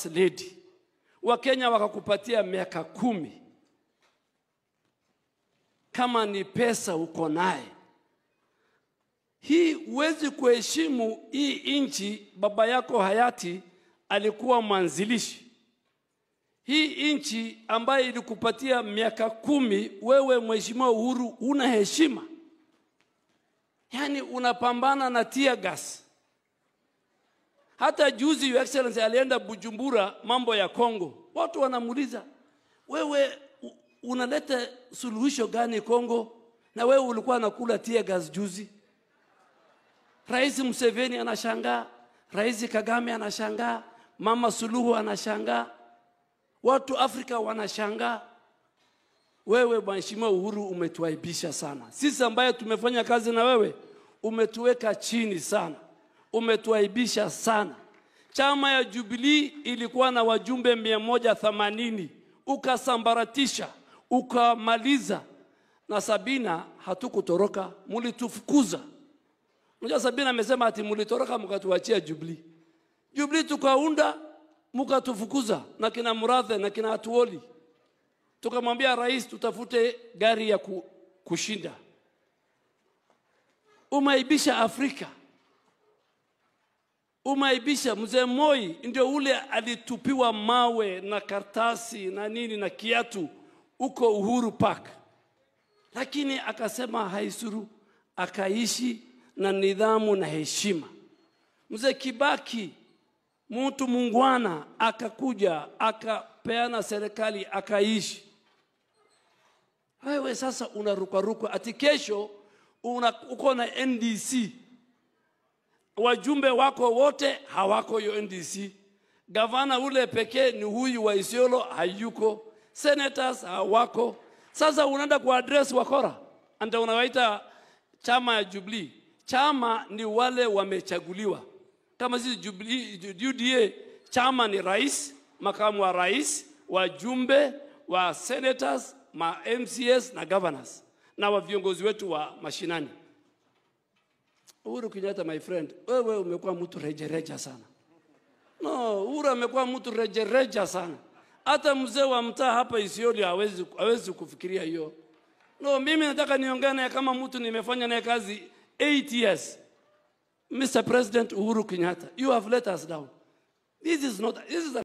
lady, Wakenya wakakupatia miaka kumi, kama ni pesa uko naye hii huwezi kuheshimu hii nchi. Baba yako hayati alikuwa mwanzilishi hii nchi ambayo ilikupatia miaka kumi. Wewe Mheshimiwa Uhuru una heshima, yaani unapambana na tear gas. Hata juzi Your Excellency alienda Bujumbura, mambo ya Kongo, watu wanamuuliza wewe u- unaleta suluhisho gani Kongo, na wewe ulikuwa nakula tear gas juzi. Rais Museveni anashangaa, Rais Kagame anashangaa, Mama Suluhu anashangaa, watu Afrika wanashangaa. Wewe Mheshimiwa Uhuru umetuaibisha sana. Sisi ambaye tumefanya kazi na wewe umetuweka chini sana, umetuaibisha sana. Chama ya Jubilee ilikuwa na wajumbe mia moja themanini ukasambaratisha, ukamaliza na Sabina hatukutoroka, mulitufukuza. Unajua Sabina amesema ati mulitoroka mkatuachia Jubilee. Jubilee tukaunda mkatufukuza na kina Murathe na kina Atuoli. Tukamwambia rais tutafute gari ya ku, kushinda. Umeaibisha Afrika. Umeaibisha mzee Moi ndio ule alitupiwa mawe na kartasi na nini na kiatu huko Uhuru Park, lakini akasema haisuru, akaishi na nidhamu na heshima. Mzee Kibaki mtu mungwana akakuja akapeana serikali akaishi. Wewe sasa unarukaruka ati kesho una, uko na NDC, wajumbe wako wote hawako hiyo NDC. Gavana ule pekee ni huyu wa Isiolo hayuko, senators hawako. Sasa unaenda kuaddress wakora, anda unawaita chama ya Jubilee. Chama ni wale wamechaguliwa kama sisi Jubilee, UDA, chama ni rais, makamu wa rais, wajumbe wa senators, ma MCS na governors na wa viongozi wetu wa mashinani. Uhuru Kenyatta, my friend, wewe umekuwa mtu rejereja sana. No, Uhuru amekuwa mtu rejereja sana. Hata mzee wa mtaa hapa Isiolo hawezi, hawezi kufikiria hiyo. No, mimi nataka niongee naye kama mtu nimefanya naye kazi 8 years. Mr. President Uhuru Kenyatta, you have let us down. This is not, this is a